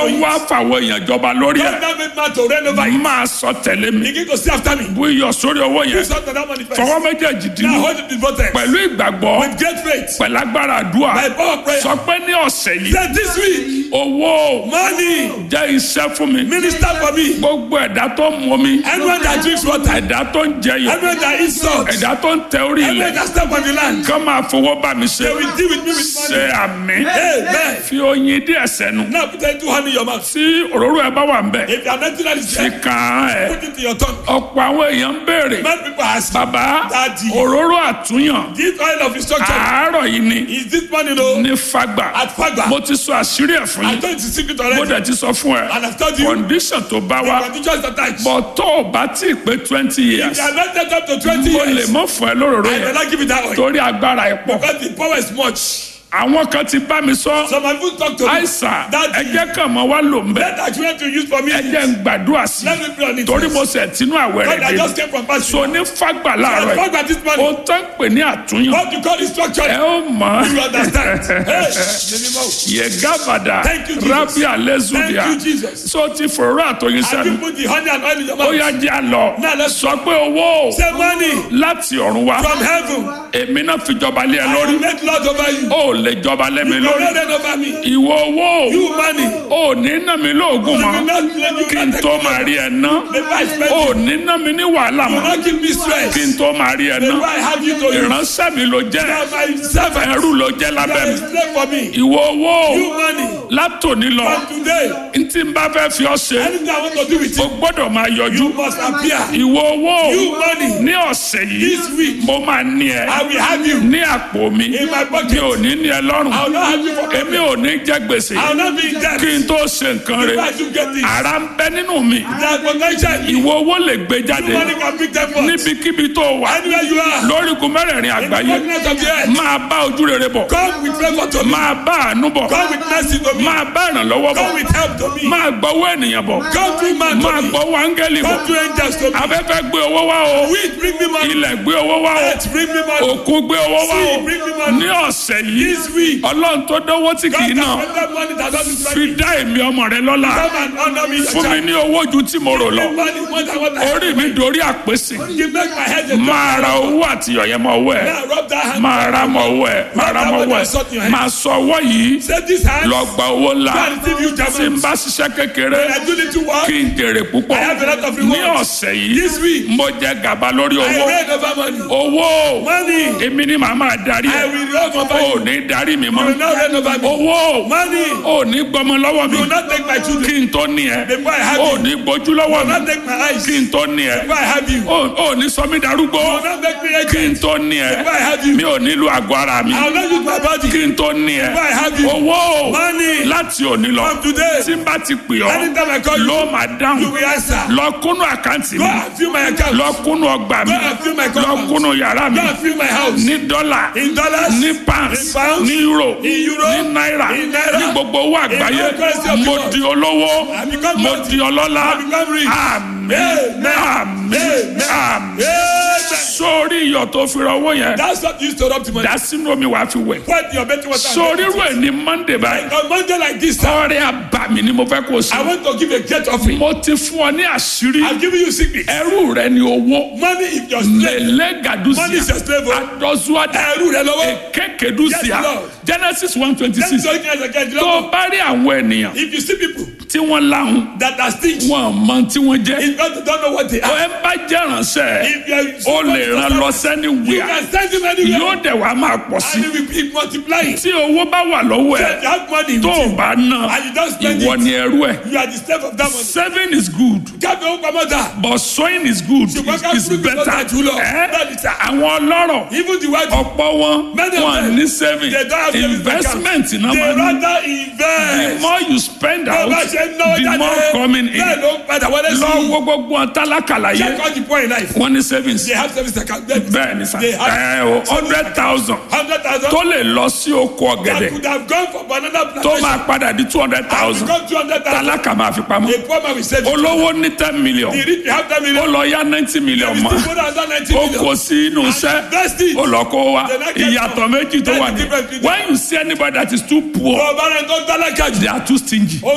ọlọ́run it. wá fàwọn èèyàn jọba lórí God ẹ̀ now made man to reign over it. máa sọ tẹ̀lé mi Begin to see after me. bú iyọ̀ sórí owó yẹn Use out of that manifest. fọwọ́ méjèèjì Now dínú hold it in both hands. pẹ̀lú ìgbàgbọ́ With great faith. pẹ̀lú agbára àdúrà By power of prayer. sọ pé ní ọ̀sẹ̀ yìí That this week, owó money, jẹ́ iṣẹ́ fún mi minister for me. gbogbo ẹ̀dá tó ń mu mi Anyone that drinks water, ẹ̀dá tó ń jẹyọ anyone that eats salt, ẹ̀dá tó ń tẹ orí anyone ilẹ̀ that step on the land, kán máa fowó bá mi ṣe they will deal with me with ṣe money. àmì Amen. fi oyin díẹ̀ sẹ́nu Now put a two hand in your mouth. tí òróró ẹ bá wà ń bẹ̀ If you are not that is fi there, kàn án ẹ̀ put it in your tongue. ọ̀pọ̀ àwọn èèyàn ń béèrè Many people ask, bàbá Daddy. òróró àtúnyàn this oil of instruction, àárọ̀ yìí ni is this money no? ní fagbà At Fagba. mo ti sọ àṣírí ẹ̀ fún I yín told you the secret mo already. dẹ̀ ti sọ fún ẹ And I've told you, condition tó bá the wá conditions attached. bọ̀ tó o bá tí ì pé twenty If years you are not set up to 20 mo lè years, mọ́ fún ẹ lóróró I yẹn will not give you that oil. torí agbára ẹ̀ pọ̀ Because the power is much. àwọn kan ti bá mi sọ So my food talk to me. àìsàn Daddy. ẹjẹ kan mọ wá lò ń bẹ Let that you want to use for me. ẹjẹ ń gbàdúrà sí Let me pray on it. torí mo sẹ tinú àwẹ̀ God, I rẹ̀ just dé came from fasting. so ní fagbà I láàárọ̀ yìí Fagba this money. o tán pè ní àtúnyàn What you call instruction. ẹ ó mọ You understand? Hey, minimum. yegavada Thank you, Jesus. rabi alezudia Thank you, Jesus. so ti fòrò àtọyìn Have you sẹnu put the honey and oil in your ó mouth? yá jẹ́ àlọ́ Now let's- sọ pé owó Say money láti ọ̀run wá from heaven. èmi náà fi jọba lé ẹ I lórí will make Lord over you. ó lè jọba lé mi You will lórí not reign over me. ìwọ owó You money. ò ní ná mi lóògùn You will mọ́ not let you kí n not tó take máa me. rí ẹ ná Before I spend ò you. ní ná mi ní wàhálà You will mọ́ not give me stress. kí n tó máa rí ẹ ná Before I have you to use. ìránṣẹ́ mi ló jẹ́ You are my servant. ẹrú ló jẹ́ You lábẹ́ are mi a slave for me. ìwọ owó You money. látòní lọ From today, ntí n bá fẹ́ fi ọ́ ṣe anything I want to do with o you, gbọ́dọ̀ máa yọjú you must appear. ìwọ owó You money. ní ọ̀sẹ̀ yìí This week, mo máa ní ẹ I will have you ní àpò mi in my mi pocket. ò ní ní ẹ lọ́rùn I will not have you for èmi ò ní jẹ gbèsè I will not be in debt. kí n tó ṣe nǹkan rẹ Before you get this, ara ń bẹ nínú mi that potential, you ìwọ owó lè gbé jáde money can pick them up. níbikíbi tó wà Anywhere you are, lórígun mẹ́rẹ̀ẹ̀rin in the àgbáyé continent of the earth, máa bá ojú rere bọ̀ come with favor to me. máa bá àánú bọ̀ Come with mercy to me. máa bá ìrànlọ́wọ́ bọ̀ Come with help to me. máa gbọ́wọ́ ènìyàn bọ̀ Come through man máa to me. gbọ́wọ́ áńgẹ́lì bọ̀ Come through angels to me. afẹ́fẹ́ gbé owó wá o Wind, bring me money. ilẹ̀ gbé owó wá o Earth, bring me money. òkun gbé owó wá o Sea, bring me money. ní ọ̀sẹ̀ yìí This week, ọlọ́run tó dánwó tí kì í God náà has spent money that doesn't spend. fi dá èmi ọmọ rẹ lọ́lá Come and honor me, your fún mi child. ní owó ju tí mo rò lọ Give money more than what I have. orí mi dorí àpèsè You make my head a máa ra owó àti ọ̀yẹ́ mọ owó ẹ̀ Now rub that hand. máa ra mọ owó ẹ̀ máa ra mọ owó ẹ̀ máa sọ ọwọ́ yìí Say this hand. lọ gba owó ńlá Go and receive you tí n German. bá ṣiṣẹ́ kékeré When I do little work, kí n jèrè púpọ̀ I have a lot of ní rewards. ọ̀sẹ̀ yìí This week, mo jẹ gàba lórí I owó reign over money. owó Money. èmi ni màá máa darí I ẹ̀ will reign over o you. ò ní darí mi You will mọ́ not reign over me. owó Money. o ò ní gbọmọ lọ́wọ́ mi You will not take my children. kí n tó ní ẹ Before I have o ò you. ní gbójú lọ́wọ́ You will not mi take my eyes. kí n tó ní ẹ Before I have you. You o ò ní sọ mí darúgbó will not make me kí n agent. tó ní ẹ Before I have you. mi ò nílò àgọ́ ara mi I will not use my body. kí n tó ní ẹ Before I have you. owó Money. láti òní lọ From today. tí n bá ti pè ọ́ Anytime I call you, ló máa you dáhùn will answer. lọ kúnnú àkáǹtì Go mi and fill my account. lọ kúnnú ọgbà mi Go and fill my lọ compound. kúnnú yàrá mi Go and fill my house. ní dọ́là In dollars. ní pounds In pounds. ní euro In euro. ní náírà In naira. ní gbogbo owó àgbáyé all currency of the mo world. di olówó I become mo wealthy. di ọlọ́lá I become rich. àmín Amen. àmín Amen. àmín Amen. sórí iyọ̀ tó fi rọwọ́ yẹn That's what you used to rub the money. dá sínú omi wàá fi wẹ̀ Put your betting water. sórí irú ẹ̀ ní monday báyìí On Monday like this, sir, ọrẹ àbàmì ni mo fẹ́ kó o I sí want to give a great offering. mo ti fún ọ ní àṣírí I'm giving you secret. ẹrú rẹ ni owó Money if you're slave. lele gadusia Money is your slave. oh. adọzuada Ẹrú rẹ lọ́wọ́. ekekedusia Yes, Lord. genesis one twenty That's six the only thing I can do. tó o bá rí àwọn ènìyàn If you see people tí wọ́n láhùn that are still, wọn mọ tí wọ́n jẹ́ if God don't know what they ọ are, ẹ bá jẹ́ ránṣẹ́ if you o lè ràn lọ you sẹ́ni wíà can send him anywhere yóò dẹ̀ wá máa pọ̀ sí and he will be multiplying. tí owó bá wà lọ́wọ́ ẹ̀ If you have money, tó o with you, bá ná and you don't spend ìwọ it, ni ẹrú ẹ̀ you are the slave of that money. saving is good Káfí owó pamọ́ dà. but sowing is good Ṣùgbọ́n ká is fúrúgbìn better lọ́jà jùlọ. ẹ́ Bẹ́ẹ̀ ni sà. àwọn ọlọ́rọ̀ Even the white ọ̀pọ̀ wọn Many of wọn them, ní saving they don't have savings investment account. náà They máa ní rather the invest. more you spend Bí out o bá ṣe ń náwó the jáde, more coming in bẹ́ẹ̀ ló ń padà wọlé sí. lọ wo gbogbo wọn tálákàlà Check yẹ all the poor in life. wọn ní savings They have service account. They bẹ́ẹ̀ ni sà They have ẹ o hundred thousand hundred thousand. tó lè lọ sí oko That ọ̀gẹ̀dẹ̀ could have gone for banana tó plantation. máa padà di two hundred And thousand become two hundred thousand. tálákà máa fi pamọ́ A poor man will save it. olówó ní ten million The rich will have ten ó million. lọ yá ninety million We mọ́ still put another ninety ó million. kó sí inú iṣẹ́ Invest it. ó lọ kó wa Then I get ìyàtọ̀ méjì tó That's wà the ní difference between- when you see anybody that is too poor Ọba rẹ̀ tó tálákà jù. they are too stingy Ó náà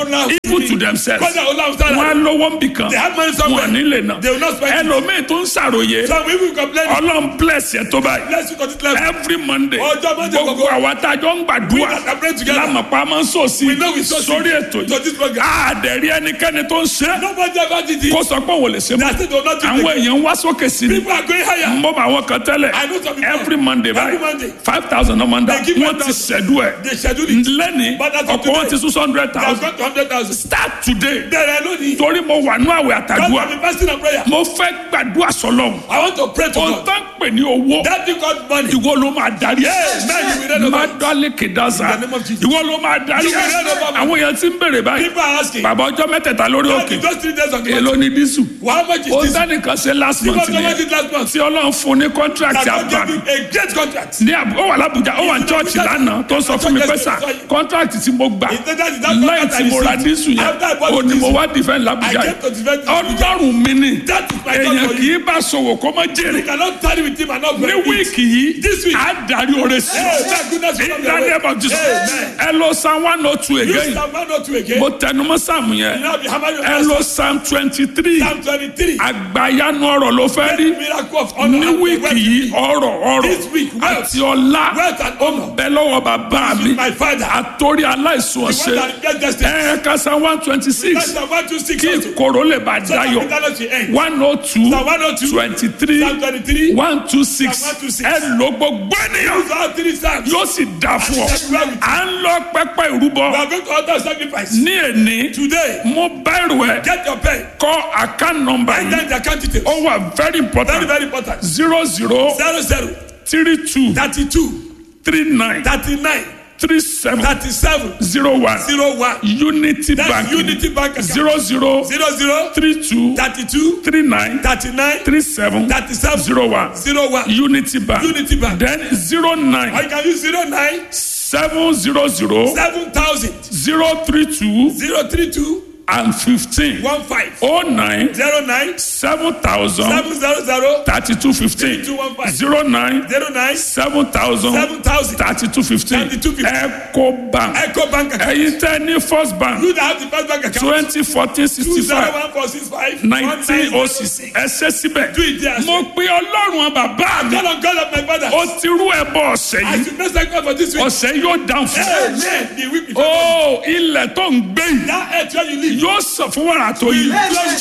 people to themselves Kọ́dà Ọlọ́run sára. wọn á lówó ń bì kan They have money wọn somewhere. nílé náà They will not spend it. ẹlòmíì tó ń ṣàròyé Some people complain. ọlọ́run bless yẹn tó báyìí Bless you continue to live. every monday Ọjọ́ Monday gbogbo gbogbo. àwa tá a jọ ń We gbàdúrà that are praying together. lámàpá máa ń sòsì We know we sow seed sórí ètò to this yìí program. àdẹ̀rí ẹnikẹ́ni tó ń ṣe Nobody ever did it. kó sọ pé òun lè ṣe They mọ́ are still do not do àwọn it. èèyàn ń wá sókè sí ni People are going higher. mo bá àwọn kan tẹ́lẹ̀ I know some people. every monday Every báyìí Monday. five thousand ọmọ ń dá They give wọ́n ti 5,000. ṣẹ̀dú ẹ̀ They schedule it. lẹ́ni But as of ọ̀pọ̀ wọn today, ti sún hundred They have thousand got to hundred thousand. start today Bẹ̀rẹ̀ lónìí. torí mo wà ní àwẹ̀ God àtàdúrà have been fasting and prayer. mo fẹ́ gbàdúrà sọlọ́run I want to pray to ohun God. tó ń pè ní owó That thing called money. ìwọ ló máa darí Yes, man, you will read má about it. dálé kìdánsá In the name of Jesus. ìwọ ló máa darí You will read about it. àwọn èèyàn ti ń bèrè báyìí People are asking. bàbá ọjọ́ mẹ́tẹ̀ẹ̀ta lórí God, òkè in those three days of the èló month. ni dísù How much is ó this? sẹ́nìkan ṣe last Because month how much nìyẹn did last month? tí ọlọ́run fún ní contract That God àbá gave you a great contract. ní àbú ó wà lábùjá ó wà ní church lánàá tó sọ fún mi pé sà contract tí mo gbà He said that is that lẹ́yìn contract tí I mo ra received. dísù yẹn After I bought ó the ní mo diesel, wá defend lábùjá I came to defend the yìí ọlọ́run mi ni That is my God èèyàn for kì you. í bá sọ̀wọ́ kó má jèrè You cannot tarry with him and not ní benefit. wíìkì yìí This week. á darí oore sí Hey, thank goodness you come your way. ìdánilẹ́bọ̀ jù Amen. ẹ lọ psalm one oh two You again Psalm 102 again. mo tẹnumọ́ sáàmù You yẹn now be hammer your ẹ lọ psalm twenty three Psalm 23. àgbàyanu ọ̀rọ̀ ló fẹ́ rí Miracle of honor. ní and wíìkì wealth. yìí ọ̀rọ̀ ọ̀rọ̀ This week, wealth. àti ọlá Wealth and honor. bẹ lọ́wọ́ bàbá mi My father. àtòrí aláìsùn The ọ̀sẹ̀ one that get destiny. ẹ kásá one twenty That's six the 126 kí also. ìkorò lè bá So that dayọ̀ bitterness will end. one oh two Psalm 102. twenty three Psalm 23. one two six Psalm 126. ẹ ló gbogbo ènìyàn These are three Psalms. yóò sì dá fún ọ à ń lọ pẹpẹ We ìrúbọ are going to alter sacrifice. ní èní Today, mo bá ìrù ẹ get your pen. kọ account number And yìí then the account details. ó wà very Very, important very important. zero zero Zero zero three two thirty-two three nine thirty-nine three seven thirty-seven zero one zero one. unity That's bank Unity Bank account. zero zero Zero zero three two thirty-two three nine thirty-nine three seven thirty-seven zero one zero one. unity bank Unity Bank. then zero Or nine you can use zero nine seven zero zero seven thousand zero three two zero three two and fifteen one five oh nine zero nine seven thousand seven zero zero thirty two fifteen 3215. zero nine zero nine seven thousand seven thousand. thirty two fifteen 3215. eco bank Echo Bank account. ẹ̀yin tẹ́ ní first bank You that have the first bank account. twenty fourteen Two sixty zero five one four six five nineteen oh six ẹ ṣe síbẹ̀ Do it there. mo pe ọlọ́run bàbá mi Call on God of my father. ó ti rú ẹbọ ọ̀sẹ̀ I yìí should make sacrifice for this week. ọ̀sẹ̀ yóò dáhùn fún Amen. The week before. ó ilẹ̀ tó ń gbé yìí That earth where you live. yóò sọ fún wàrà tó yìí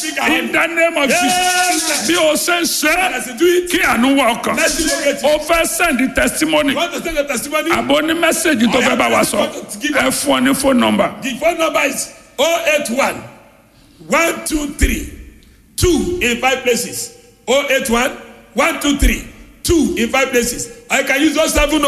in the name of Jesus bí o ṣe ń ṣe As you do it, kí àánú wà ọkàn mercy locate you. o fẹ́ send testimony You want to send a testimony? àbò ní mẹ́sẹ̀gì tó fẹ́ bá wa sọ ẹ fún ọ ní phone number The phone number is 081 123 2 in 5 places. 081 123 2 in 5 places. I can use 070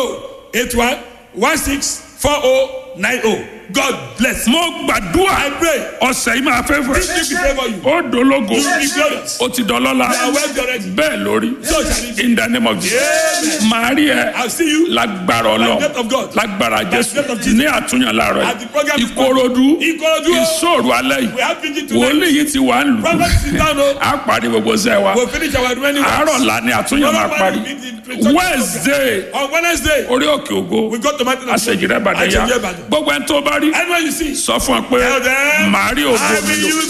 81 16 4090. God bless. mo gbàdúrà I pray. ọ̀sẹ̀ yìí máa fẹ́ fẹ́ This week we pray for you. ó dológo You will be glorious. ó ti dọlọ́lá You are well already. bẹ́ẹ̀ lórí So shall it be. in the name of Jesus màá rí ẹ I'll see you lágbára by the ọlọ grace of God. lágbára jésù grace of Jesus. ní àtúnyàn láàárọ̀ At the program yìí is ìkòròdú Ìkòròdú o. ìṣòro alẹ́ yìí We have preaching wòlíì tonight. yìí ti wà ń lù Prophet sit down. oh. á parí gbogbo sẹ́ wa We'll finish our remaining works. àárọ̀ la ni àtúnyàn máa parí wednesday On Wednesday, orí òkè ògo we go to Mountain of àṣejìrẹ́ ìbàdàn yá Àṣejìrẹ́ Ìbàdàn. gbogbo ẹni tó bá rí Anyone you see, sọ fún ọ pé Tell them, màá rí ògo I mi will lò use